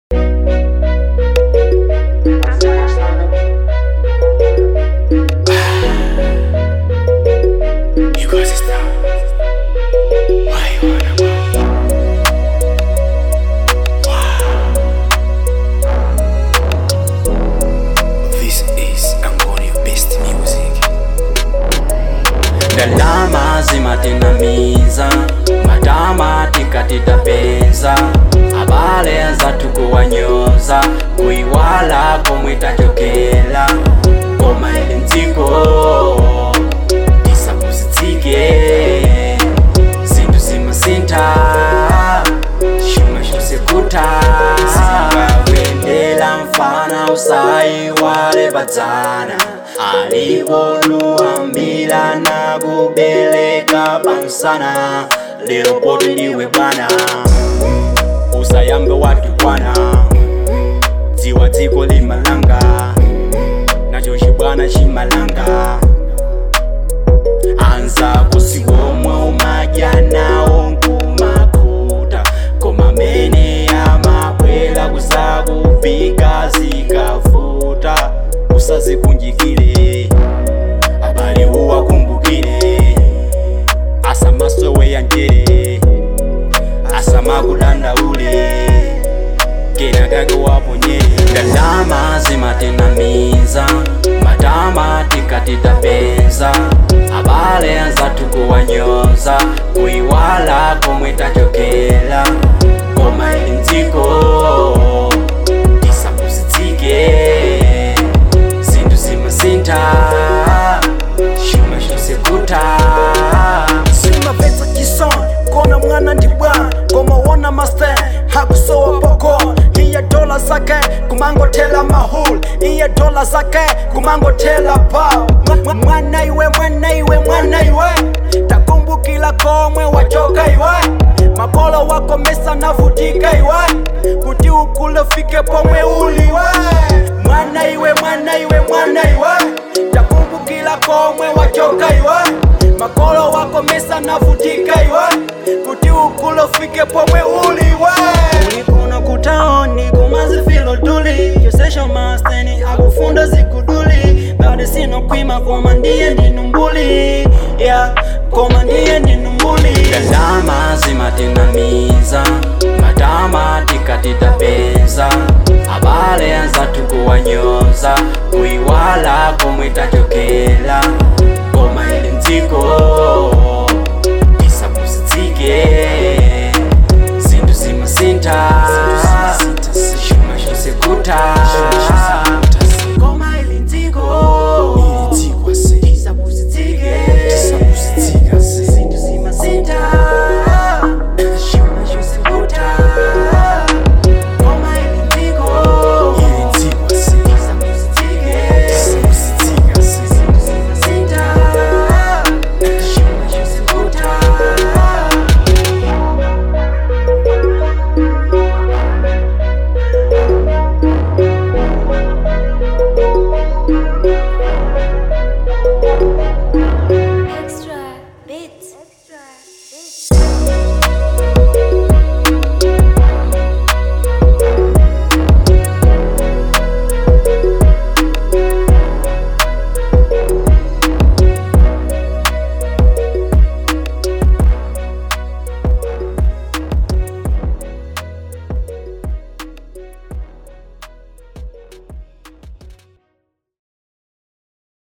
ndalama zimatinamiza matamatika titapeza abale zatu kuwanyoza kuiwala komwe tachokela koma ili mdziko tisapusitsike zinthu zimasintha chuma chosekuta zingawendela mfana usayiwale padzana aliwoluambila na kubeleka pamsana lero poti ndiwe bwana usayambe watu bwana dziwa dziko limalanga nacho chibwana chimalanga anza kusikomwe umadya nawo nkumakuta koma mene amabwera kusakufika zikavuta usazikunjikile abale uwakumbukile asamasowe yanjere asamakudandaule kenakake waponyere ndalama zimatinamiza matama tikatitapeza abale anzatu kuwanyoza kuiwala komwe tachokela koma ili mdziko tisapusitsike zinthu zimasintha chuma chosekuta simapetsa chisoni kona mwana ndi bwana koma wona master hakusowa poko iye dola zake kumangothela mahul iye dola zake kumangothela pa Mwa- mwana iwe mwana iwe mwana iwe takumbukila komwe wachoka iwe makolo wako mesa navutika iwe kuti ukule fike pomwe uliwe mwana iwe mwana iwe mwana iwe takumbukila komwe wachoka iwe makolo wako mesa navutika iwe kuti ukule ufike pomwe uliwe ulikuno kutaoni kumazifilo tuli yosesho masteni akufunda zikuduli bado sino kwima koma ndiye ndinumbuli yeah, koma ndiye ndinumbuli ndalama zimatinamiza matama tikatitapeza abale anzatu kuwanyoza kuiwala komwe tachokela